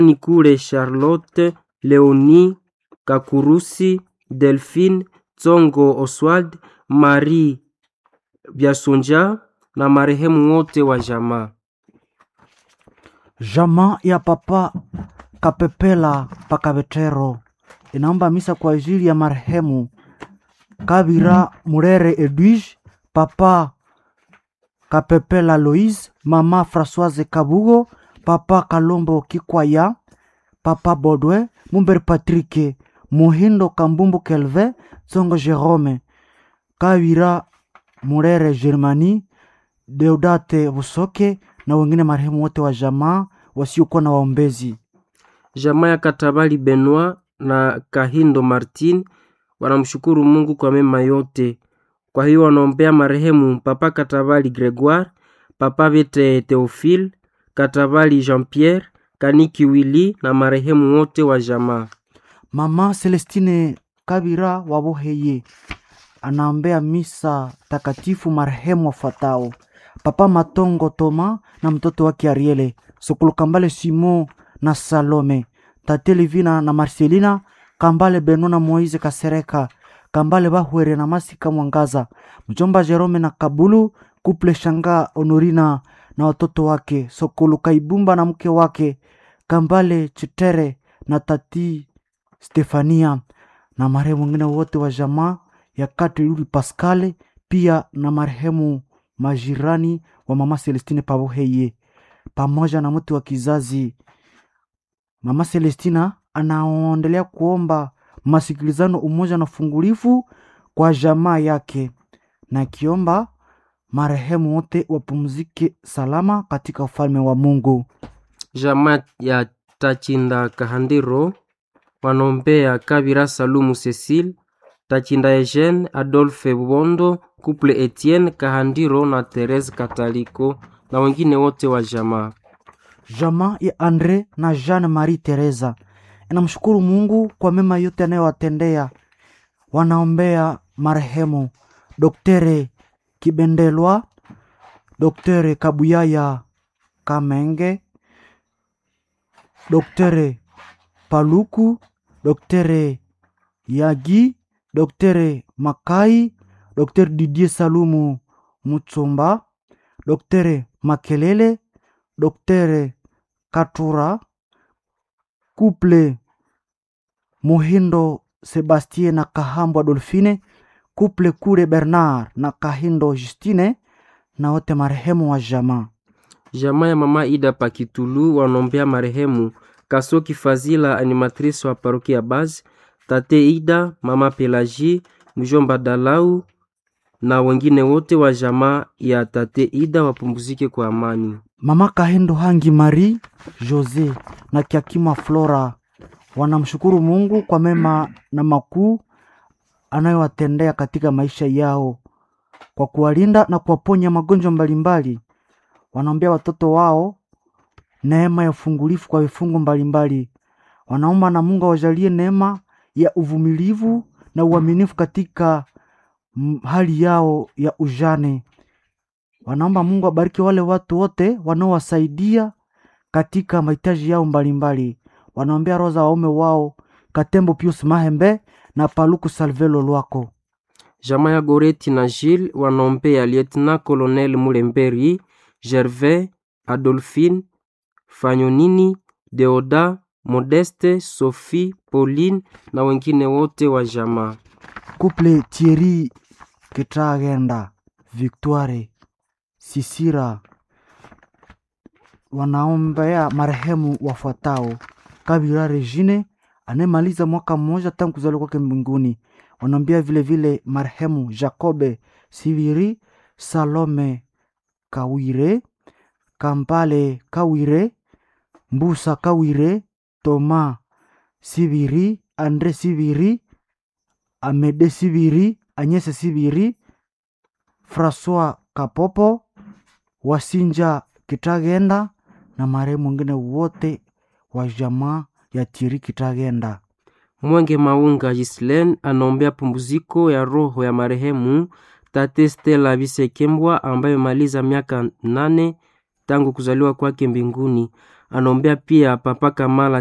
Nikule Charlotte, Leonie Kakurusi, Delphine Tsongo Oswald, Marie Byasonja na marehemu wote wa jamaa. Jamaa ya papa Kapepela Pakabetero inaomba misa kwa ajili ya marehemu Kabira Murere Edwige, papa Kapepela Loise, mama Françoise Kabugo, papa Kalombo Kikwaya, papa Bodwe Mumber Patrick Muhindo Kambumbu Kelve Tsongo Jerome Kabira Murere Germani Deodate Busoke na wengine marehemu wote wa jamaa wasiokuwa na waombezi. Jamaa ya Katabali Benoit na Kahindo Martin wanamshukuru Mungu kwa mema yote. Kwa hiyo wanaombea marehemu Papa Katabali Gregoire, Papa Vete Theophile, Katabali Jean-Pierre, Kaniki Willy na marehemu wote wa jamaa. Mama Celestine Kabira Waboheye anaombea misa takatifu marehemu wafuatao: Papa Matongo Toma na mtoto wake Ariele, Sokolo Kambale Simon na Salome, Tate Livina na Marcelina, Kambale Beno na Moise Kasereka, Kambale Bahwere na Masika Mwangaza, mjomba Jerome na Kabulu, Kuple Shanga Honorina na watoto wake, Sokolo Kaibumba na mke wake, Kambale Chitere na Tati Stefania na marehemu wengine wote wa jamaa ya Kati Luli Pascale, pia na marehemu majirani wa mama Celestine Paboheye pamoja na mtu wa kizazi. Mama Celestina anaendelea kuomba masikilizano, umoja na ufungulifu kwa jamaa yake, na akiomba marehemu wote wapumzike salama katika ufalme wa Mungu. Jamaa ya Tachinda Kahandiro wanaombea Kabira Salumu Cecile, Tachinda Eugene, Adolphe Bondo, Couple Etienne Kahandiro na Therese Kataliko na wengine wote wa jamaa. Jamaa ya Andre na Jeanne Marie Teresa inamshukuru Mungu kwa mema yote anayowatendea. Wanaombea marehemu Doktere Kibendelwa, Doktere Kabuyaya Kamenge, Doktere Paluku, Doktere Yagi, Doktere Makai, Doktere Didier Salumu Mutsumba, Doktere Makelele, Doktere Katura, Couple Muhindo Sebastien na Kahambo Adolfine, Couple Kure Bernard na Kahindo Justine na wote marehemu wa jamaa. Jamaa ya mama Ida Pakitulu wanaombea marehemu Kasoki Fazila, animatrice wa parokia Baz, tate Ida, mama Pelagie, mjomba Dalau na wengine wote wa jamaa ya tate Ida wapumzike kwa amani. Mama Kahindo Hangi Marie Jose na Kiakima Flora wanamshukuru Mungu kwa mema na makuu anayowatendea katika maisha yao kwa kuwalinda na kuwaponya magonjwa mbalimbali. Wanaombea watoto wao neema ya ufungulifu kwa vifungo mbalimbali. Wanaomba na Mungu awajalie neema ya uvumilivu na uaminifu katika mm, hali yao ya ujane. Wanaomba Mungu abariki wale watu wote wanaowasaidia katika mahitaji yao mbalimbali. Wanaombea roho za waume wao Katembo Pius Mahembe na Paluku Salvelo Lwako. Jamaa ya Goreti na Gilles wanaombea Lieutenant Colonel Mulemberi, Gervais, Adolphine, Fanyonini, Deoda, Modeste, Sophie, Pauline na wengine wote wa jamaa. Couple Thierry Kitagenda, Victoire Sisira wanaombea marehemu wafuatao: Kabira Regine anayemaliza mwaka mmoja tangu kuzaliwa kwake mbinguni. Wanaombea vile vile marehemu Jacobe Siviri, Salome Kawire, Kampale Kawire, Mbusa Kawire, Toma Siviri, Andre Siviri, Amede Siviri, Anyese Siviri, Francois Kapopo, Wasinja Kitagenda na marehemu wengine wote wa jamaa ya Tiri Kitagenda. Mwenge Maunga Gislen anaombea pumziko ya roho ya marehemu tate Stella Bisekembwa ambaye maliza miaka nane tangu kuzaliwa kwake mbinguni. anaombea pia papa Kamala